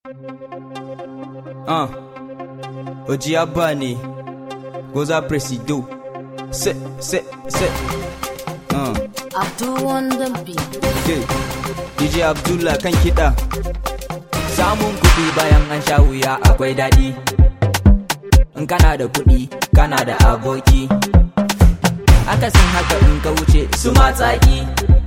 Ah, Oji Abba ne, Goza Presido, se, se, se. Ah, Abdul on the beat. okay. DJ Abdullah kan kiɗa. Samun kuɗi bayan an sha wuya akwai daɗi. In kana da kuɗi, kana da aboki. Akasin haka in ka wuce su matsaki.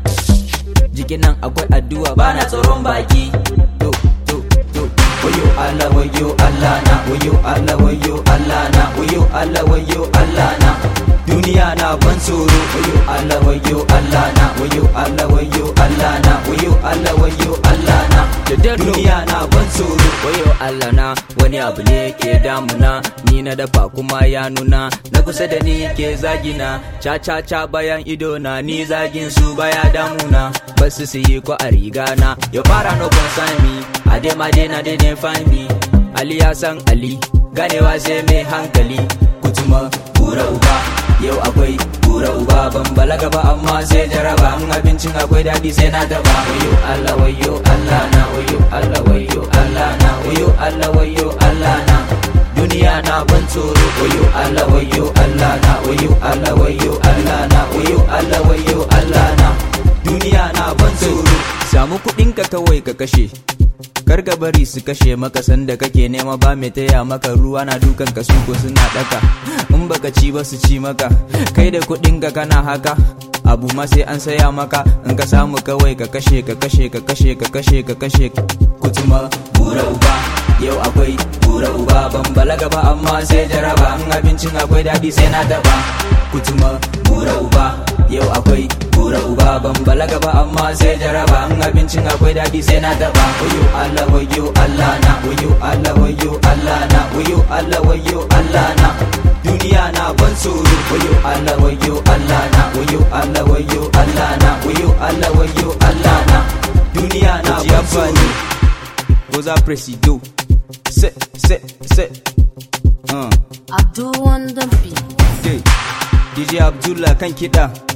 Jikin nan akwai addu'a bana tsoron baki. To, to, to. Wayo Allah, wayo Allah na, wayo Allah, wayo Allah na, wayo Allah, wayo Allah na. Duniya na ban tsoro, wayo Allah, wayo Allah na, wayo Allah, wayo Allah na, wayo Allah, wayo Allah na. Duniya na ban tsoro, wayo Allah na, wani abu ne ke damuna, ni na dafa kuma ya nuna, na kusa da ni ke zagina, ca ca ca bayan ido na, ni zagin su baya damuna, basu su yi ko a riga na, ya fara no concern me, a dai ma dai na dai ne find me, Ali ya san Ali, ganewa sai mai hankali, kutuma kura uba, yau akwai kura uba ban balaga ba amma sai jaraba in abincin akwai daɗi sai na daba wayo Allah wayo Allah na wayo Allah wayo Allah na wayo Allah wayo Allah na duniya na ban tsoro wayo Allah wayo Allah na wayo Allah wayo Allah na wayo Allah wayo Allah na duniya na ban tsoro Samu kuɗinka kawai ka kashe. Kar ka bari su kashe maka sanda kake nema ba mai taya maka ruwa na dukan ka suko suna daka in baka ci ba su ci maka kai da kuɗin ka kana haka abu ma sai an saya maka in ka samu kawai ka kashe ka kashe ka kashe ka kashe ka kashe kutuma bura uba yau akwai bura uba ban balaga ba amma sai jaraba in abincin akwai daɗi sai na daba kutuma bura uba yau akwai bura uba ban balaga ba amma sai jaraba in abincin akwai daɗi sai na daba wayo Allah wayo Allah na wayo Allah wayo Allah na wayo Allah wayo Allah na duniya na ban tsoro wayo Allah wayo Allah na wayo Allah wayo Allah na wayo Allah wayo Allah na duniya na Oji ban Abba tsoro ne, Goza Presido, se, se, se. Ah, Abdul on the beat. okay. DJ Abdullah kan kiɗa.